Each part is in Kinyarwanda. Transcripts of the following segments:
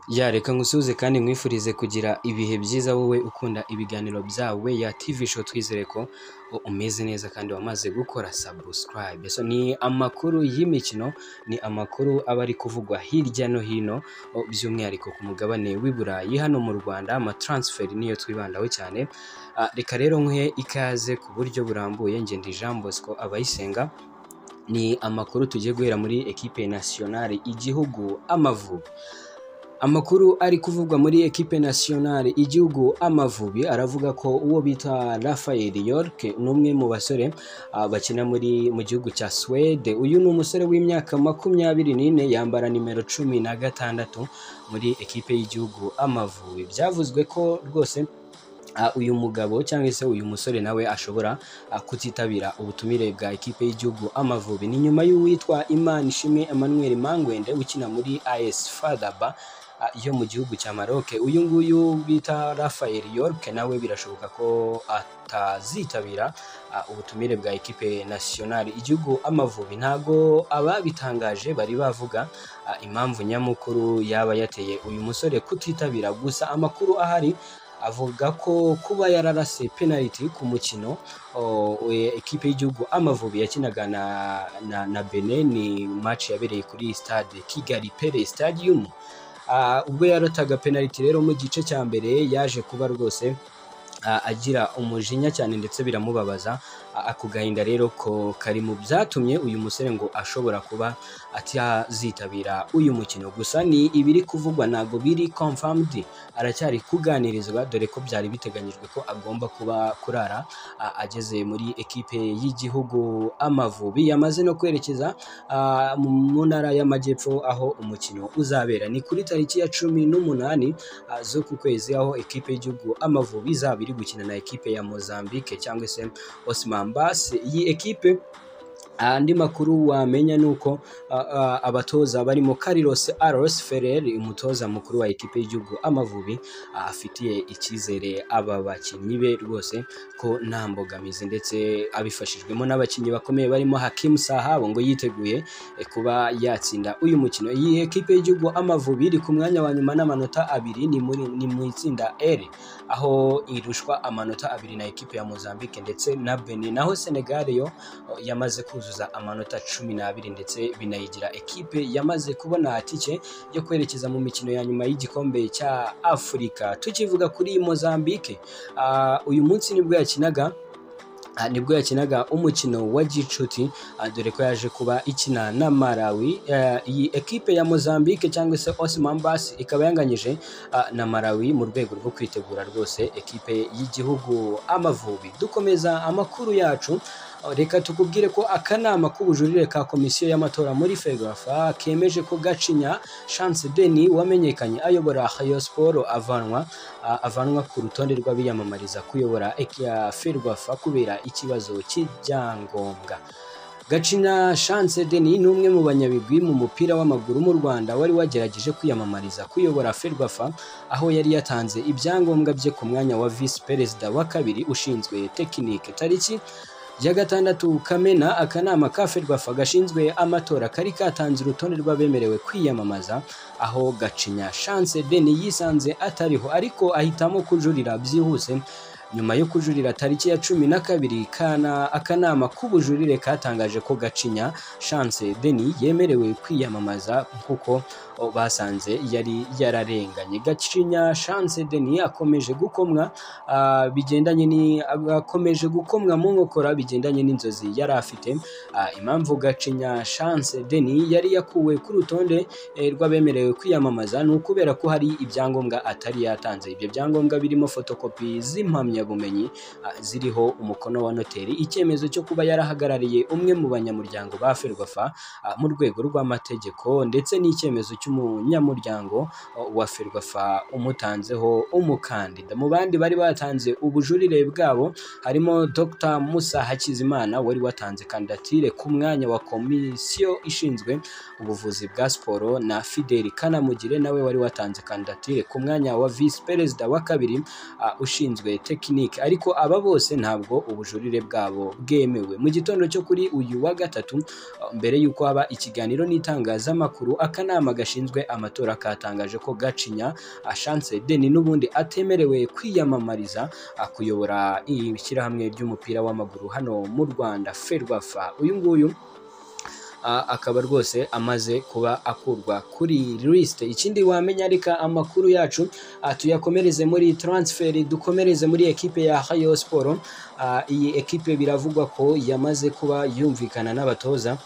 Ya reka ngusuhuze kandi nkwifurize kugira ibihe byiza wowe ukunda ibiganiro byawe ya TV show twizere ko umeze neza kandi wamaze gukora subscribe so ni amakuru y'imikino ni amakuru aba ari kuvugwa hirya no hino o, by'umwihariko ku mugabane w'i Burayi hano mu Rwanda ama transfer niyo twibandaho cyane Ah, reka rero nkwihe ikaze ku buryo burambuye ngenda Jean Bosco abayisenga ni amakuru tugiye guhera muri equipe nationale igihugu amavubi Amakuru ari kuvugwa muri ekipe nationale igihugu Amavubi aravuga ko uwo bita Rafael York ni umwe mu basore ah, bakina muri mu gihugu cya Swede. Uyu ni umusore w'imyaka makumyabiri n'ine yambara nimero cumi na gatandatu muri ekipe y'igihugu Amavubi. Byavuzwe ko rwose ah, uyu mugabo cyangwa se uyu musore nawe ashobora ah, kutitabira ubutumire bwa ekipe y'igihugu Amavubi. Ni nyuma y'uwitwa Imana Ishimwe Emmanuel Mangwende ukina muri AS Fadaba ah, yo mu gihugu cya Maroc. Uyu nguyu bita Rafael York nawe birashoboka ko atazitabira ah, ubutumire bwa ekipe nationale igihugu Amavubi. Ntago ababitangaje bari bavuga ah, impamvu nyamukuru yaba yateye uyu musore kutitabira, gusa amakuru ahari avuga ko kuba yararase penaliti ku mukino o, we- ekipe y'igihugu Amavubi yakinaga na, na, na Benin ni match yabereye kuri stade Kigali Pele Stadium Ah, ubwo yarataga penaliti rero mu gice cya mbere yaje kuba rwose ah, agira umujinya cyane ndetse biramubabaza Ah, ako gahinda rero ko kari mu byatumye uyu musore ngo ashobora kuba atazitabira uyu mukino gusa ni ibiri kuvugwa ntabwo biri confirmed aracyari kuganirizwa dore ko byari biteganyijwe ko agomba kuba kurara ah, ageze muri ekipe y'igihugu Amavubi yamaze no kwerekeza ah, mu mu ntara y'amajyepfo aho umukino uzabera ni kuri tariki ya cumi n'umunani ah, zo ku kwezi aho ekipe y'igihugu Amavubi izaba iri gukina na ekipe ya Mozambique cyangwa se Osman Base iyi ekipe andi makuru wamenya ni uko ah, ah, abatoza barimo Carlos Aros Ferrer umutoza mukuru wa ekipe y'igihugu Amavubi ah, afitiye icyizere aba bakinnyi be rwose ko nta mbogamizi ndetse abifashijwemo n'abakinnyi bakomeye barimo Hakim Sahabo ngo yiteguye eh, kuba yatsinda uyu mukino iyi ekipe y'igihugu Amavubi iri ku mwanya wa nyuma n'amanota abiri ni muri ni mu itsinda L aho irushwa amanota abiri na ekipe ya Mozambique ndetse na Benin naho Senegal yo o, yamaze kuzuza amanota cumi n'abiri ndetse binayigira ekipe yamaze kubona tike yo kwerekeza mu mikino ya nyuma y'igikombe cya Afurika tukivuga kuri Mozambique ah, uyu munsi nibwo yakinaga Ah, nibwo yakinaga umukino wa gicuti ah, dore ko yaje kuba ikina na Malawi Eh, iyi ekipe ya Mozambique cyangwa se Osman Basi ikaba yanganyije ah, na Malawi mu rwego rwo kwitegura rwose ekipe y'igihugu Amavubi dukomeza amakuru yacu Oh, reka tukubwire ko akanama k'ubujurire ka komisiyo y'amatora muri fegafa kemeje ko gacinya chance deni wamenyekanye ayobora hayo siporo avanwa a- avanwa ku rutonde rw'abiyamamariza kuyobora ferwafa kubera ikibazo cy'ibyangombwa Gacina Chance Denis ni umwe mu banyabigwi mu mupira w'amaguru mu Rwanda wari wagerageje kwiyamamariza kuyobora Ferwafa aho yari yatanze ibyangombwa bye ku mwanya wa Vice Perezida wa kabiri ushinzwe tekinike tariki ya gatandatu Kamena akanama ka Ferwafa gashinzwe amatora kari katanze urutonde rw'abemerewe kwiyamamaza aho Gacinya Chance Denis yisanze atariho ariko ahitamo kujurira byihuse nyuma yo kujurira tariki ya cumi na kabiri kana akanama k'ubujurire katangaje ko gacinya chance deni yemerewe kwiyamamaza nk'uko o, basanze yari yararenganye gacinya chance deni akomeje gukomwa ah, bigendanye ni akomeje gukomwa mu nkokora bigendanye n'inzozi yari afite Ah, impamvu gacinya chance deni yari yakuwe ku rutonde eh, rw'abemerewe kwiyamamaza ni ukubera ko hari ibyangombwa atari yatanze ibyo byangombwa birimo fotokopi z'impamyabumenyi ah, ziriho umukono wa noteri icyemezo cyo kuba yarahagarariye umwe mu banyamuryango ba ferwafa ah, mu rwego rw'amategeko ndetse n'icyemezo cy'umunyamuryango oh, wa ferwafa umutanzeho umukandida mu bandi bari batanze ubujurire bwabo harimo Dr Musa Hakizimana wari watanze kandidatire ku mwanya wa komisiyo ishinzwe ubuvuzi bwa siporo na Fidel Kanamugire nawe wari watanze kandidatire ku mwanya wa visi perezida wa kabiri ah, ushinzwe tekinike tekinike ariko aba bose ntabwo ubujurire bwabo bwemewe mu gitondo cyo kuri uyu wa gatatu uh, mbere y'uko haba ikiganiro n'itangazamakuru akanama gashinzwe amatora katangaje ko gacinya uh, Chance Deni n'ubundi atemerewe kwiyamamariza uh, kuyobora ishyirahamwe ry'umupira w'amaguru hano mu Rwanda Ferwafa uyu nguyu a- akaba rwose amaze kuba akurwa kuri list ikindi wamenya reka amakuru yacu a, tuyakomereze muri transfer dukomereze muri ekipe ya Rayon Sport A, iyi ekipe biravugwa ko yamaze kuba yumvikana n'abatoza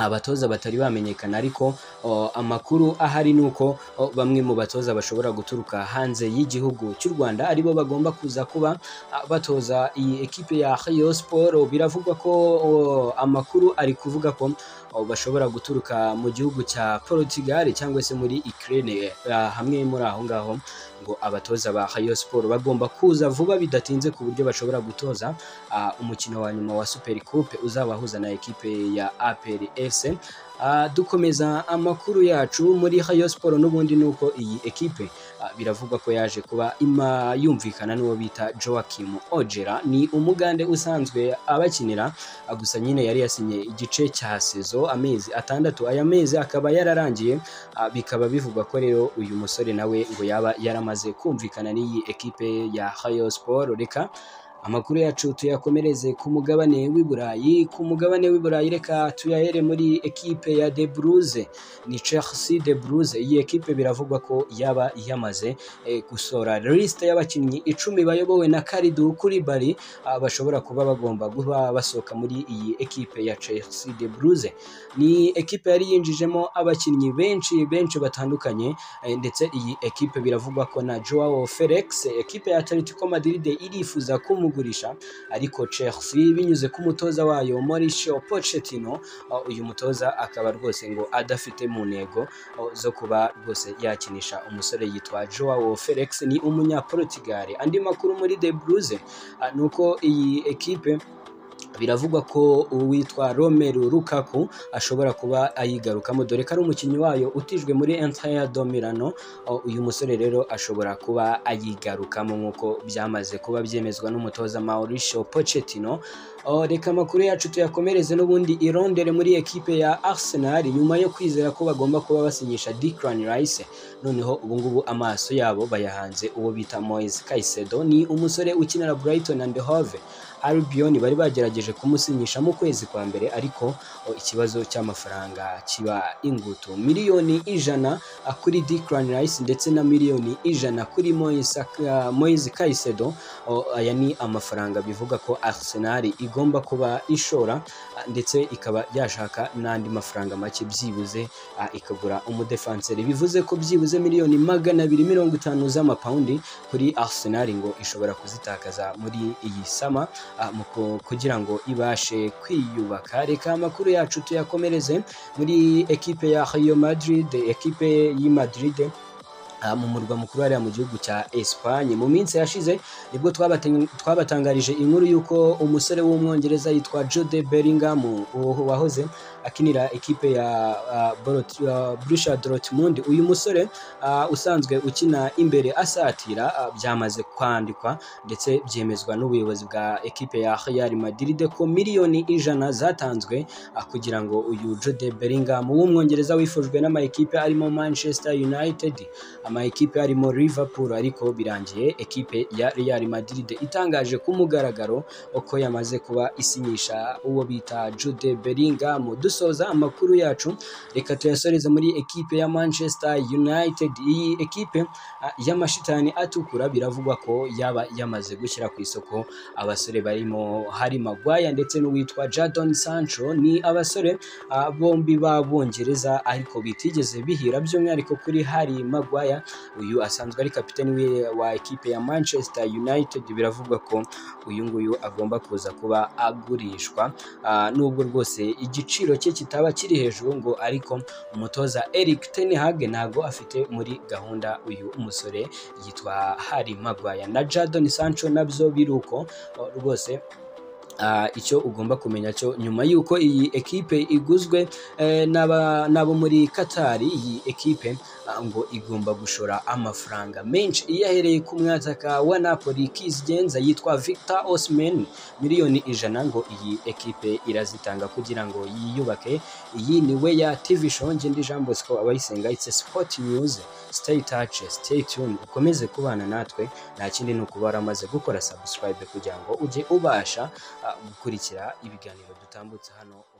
abatoza batari bamenyekana ariko o, amakuru ahari ni uko o, bamwe mu batoza bashobora guturuka hanze y'igihugu cy'u Rwanda aribo bagomba kuza kuba a, batoza iyi ekipe ya Rayon Sport biravugwa ko o, amakuru ari kuvuga ko o, bashobora guturuka mu gihugu cya Portugal cyangwa se muri Ukraine a, hamwe muri aho ngaho ngo abatoza ba Rayon Sport bagomba kuza vuba bidatinze ku buryo bashobora gutoza a, umukino wa nyuma wa Super Coupe uzabahuza na ekipe ya APR FC Ah, dukomeza amakuru yacu muri Rayon Sport n'ubundi ni uko iyi ekipe ah, biravugwa ko yaje kuba ima yumvikana n'uwo bita Joachim Ojera ni umugande usanzwe abakinira ah, gusa nyine yari yasinye igice cya sezo amezi atandatu aya mezi akaba yararangiye Ah, bikaba bivugwa ko rero uyu musore nawe ngo yaba yaramaze kumvikana n'iyi ekipe ya Rayon Sport reka amakuru yacu tuyakomereze ku mugabane w'i Burayi ku mugabane w'i Burayi reka tuyahere muri ekipe ya De Bruyne ni Chelsea De Bruyne iyi ekipe biravugwa ko yaba yamaze eh, gusora list y'abakinnyi icumi bayobowe na Kalidou Koulibaly ah, bashobora kuba bagomba kuba basohoka muri iyi ekipe ya Chelsea De Bruyne ni ekipe yari yinjijemo abakinnyi benshi benshi batandukanye eh, ndetse iyi ekipe biravugwa ko na Joao Felix ekipe ya Atletico Madrid irifuza kumugurisha ariko Chelsea binyuze ku mutoza wayo Mauricio Pochettino uh, uyu mutoza akaba rwose ngo adafite mu ntego uh, zo kuba rwose yakinisha umusore yitwa Joao Felix ni umunyaportugal andi makuru muri De Bruyne uh, nuko iyi ekipe biravugwa ko uwitwa Romelu Lukaku ashobora kuba ayigarukamo dore ko ari umukinnyi wayo utijwe muri Inter de Milano O, uyu musore rero ashobora kuba ayigarukamo nk'uko byamaze kuba byemezwa n'umutoza Mauricio Pochettino O, reka amakuru yacu tuyakomereze n'ubundi irondere muri ekipe ya Arsenal nyuma yo kwizera ko bagomba kuba basinyisha Declan Rice noneho ubungubu amaso yabo bayahanze uwo bita Moise Caicedo ni umusore ukinira Brighton and Hove Albion bari bagerageje kumusinyisha mu kwezi kwa mbere ariko o, ikibazo cy'amafaranga kiba ingutu miliyoni ijana ah, kuri Declan Rice ndetse na miliyoni ijana kuri Moise Ka- Moise Caicedo O, aya ni amafaranga bivuga ko Arsenal igomba kuba ishora ah, ndetse ikaba yashaka n'andi mafaranga make byibuze ah, ikagura umudefanseri bivuze ko byibuze miliyoni magana abiri mirongo itanu z'amapawundi kuri Arsenal ngo ishobora kuzitakaza muri iyi sama ah, mu ku- kugira ngo ibashe kwiyubaka reka amakuru yacu tuyakomereze muri ekipe ya Real Madrid ekipe y'i Madrid ah, mu murwa mukuru hariya mu gihugu cya Espagne mu minsi yashize nibwo twabaten- twabatangarije inkuru y'uko umusore w'umwongereza yitwa Jude Bellingham uwo wahoze akinira ekipe ya ah, Borut- ah, Borussia Dortmund uyu musore ah, usanzwe ukina imbere asatira ah, byamaze kwandikwa ndetse byemezwa n'ubuyobozi bwa ekipe ya Real Madrid ko miliyoni ijana zatanzwe ah, kugira ngo uyu Jude Bellingham w'umwongereza wifujwe n'ama ekipe arimo Manchester United ama ekipe arimo Liverpool ariko birangiye ekipe ya Real Madrid itangaje ku mugaragaro uko yamaze kuba isinyisha uwo bita Jude Bellingham dusoza amakuru yacu reka tuyasoreze muri ekipe ya Manchester United iyi ekipe ah, y'amashitani atukura biravugwa ko yaba yamaze gushyira ku isoko abasore barimo Harry Maguire ndetse n'uwitwa Jadon Sancho ni abasore ah, bombi b'abongereza ariko bitigeze bihira by'umwihariko kuri Harry Maguire uyu asanzwe ari kapiteni we- wa ekipe ya Manchester United biravugwa ko uyu nguyu agomba kuza kuba agurishwa Ah, nubwo rwose igiciro cye kitaba kiri hejuru ngo ariko umutoza Eric Ten Hag ntabwo afite muri gahunda uyu umusore yitwa Harry Maguire na Jadon Sancho nabyo biruko Oh, rwose Ah, icyo ugomba kumenya cyo nyuma y'uko iyi ekipe iguzwe eh, n'aba- n'abo muri Qatar iyi ekipe ah, ngo igomba gushora amafaranga menshi iyahereye ku mwataka wa napoli kizigenza yitwa victor osman miliyoni ijana ngo iyi ekipe irazitanga kugira ngo yiyubake iyi ni we ya tv show ngindi jean bosco abayisenga itse sport news stay touch stay tuned ukomeze kubana natwe nta kindi ni ukuba waramaze gukora subscribe kugira ngo ujye ubasha ah, gukurikira ibiganiro dutambutse hano